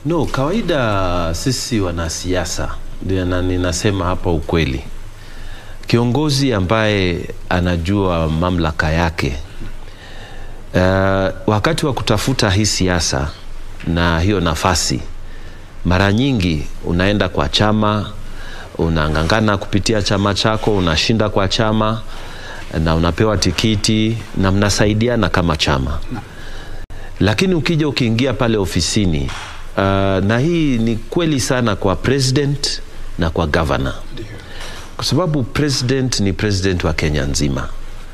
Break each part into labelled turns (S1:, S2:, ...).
S1: No, kawaida sisi wanasiasa ndio na ninasema hapa ukweli. Kiongozi ambaye anajua mamlaka yake uh, wakati wa kutafuta hii siasa na hiyo nafasi, mara nyingi unaenda kwa chama, unang'ang'ana kupitia chama chako, unashinda kwa chama na unapewa tikiti na mnasaidiana kama chama, lakini ukija ukiingia pale ofisini uh, na hii ni kweli sana kwa president na kwa governor kwa sababu president ni president wa Kenya nzima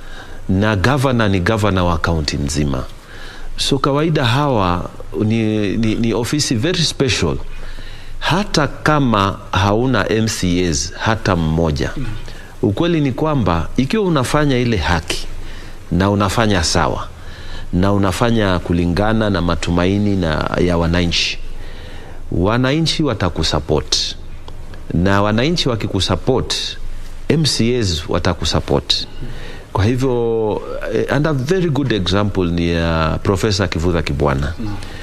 S1: na governor ni governor wa kaunti nzima. So kawaida hawa ni, ni, ni ofisi very special, hata kama hauna MCAs hata mmoja. Ukweli ni kwamba ikiwa unafanya ile haki na unafanya sawa na unafanya kulingana na matumaini na ya wananchi, wananchi watakusupport na wananchi wakikusupport mcas watakusupport kwa hivyo eh, and a very good example ni ya uh, profesa kivudha kibwana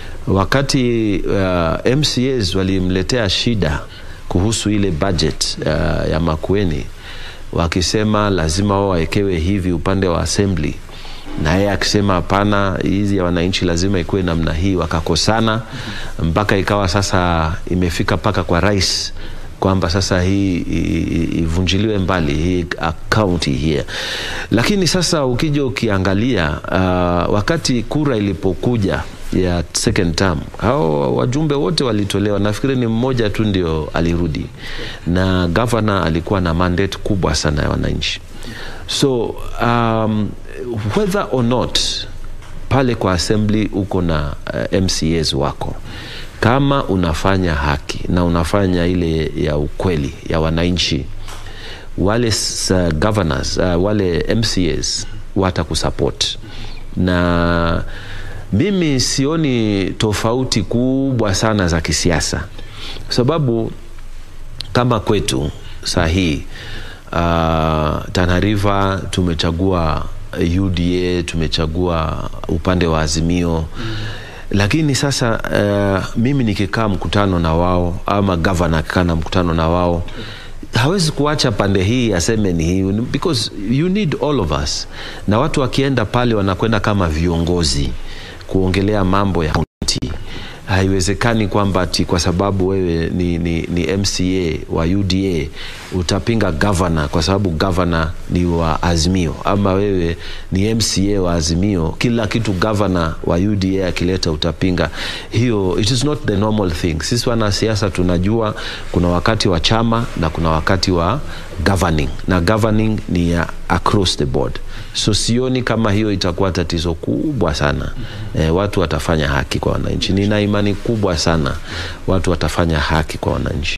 S1: wakati uh, mcas walimletea shida kuhusu ile budget uh, ya makueni wakisema lazima wao wawekewe hivi upande wa assembly na yeye akisema hapana, hizi ya wananchi lazima ikuwe namna hii. Wakakosana mpaka ikawa sasa imefika mpaka kwa rais kwamba sasa hii i- i- ivunjiliwe mbali hii akaunti hii. Lakini sasa ukija ukiangalia uh, wakati kura ilipokuja ya second term hao wajumbe wote walitolewa, nafikiri ni mmoja tu ndio alirudi, na gavana alikuwa na mandate kubwa sana ya wananchi so um, whether or not pale kwa assembly uko na uh, mcas wako kama unafanya haki na unafanya ile ya ukweli ya wananchi wale s- uh, governors uh, wale mcas watakusupport na mimi sioni tofauti kubwa sana za kisiasa kwa sababu kama kwetu saa hii uh, Tana River tumechagua UDA, tumechagua upande wa Azimio mm. Lakini sasa uh, mimi nikikaa mkutano na wao ama gavana akikaa na mkutano na wao hawezi kuacha pande hii aseme ni hii because you need all of us, na watu wakienda pale wanakwenda kama viongozi kuongelea mambo ya kaunti haiwezekani kwamba ati kwa sababu wewe ni, ni, ni mca wa uda utapinga gavana kwa sababu gavana ni wa azimio ama wewe ni mca wa azimio kila kitu gavana wa uda akileta utapinga hiyo it is not the normal thing sisi wanasiasa tunajua kuna wakati wa chama na kuna wakati wa governing na governing ni ya across the board so sioni kama hiyo itakuwa tatizo kubwa sana e, watu watafanya haki kwa wananchi nina imani kubwa sana watu watafanya haki kwa wananchi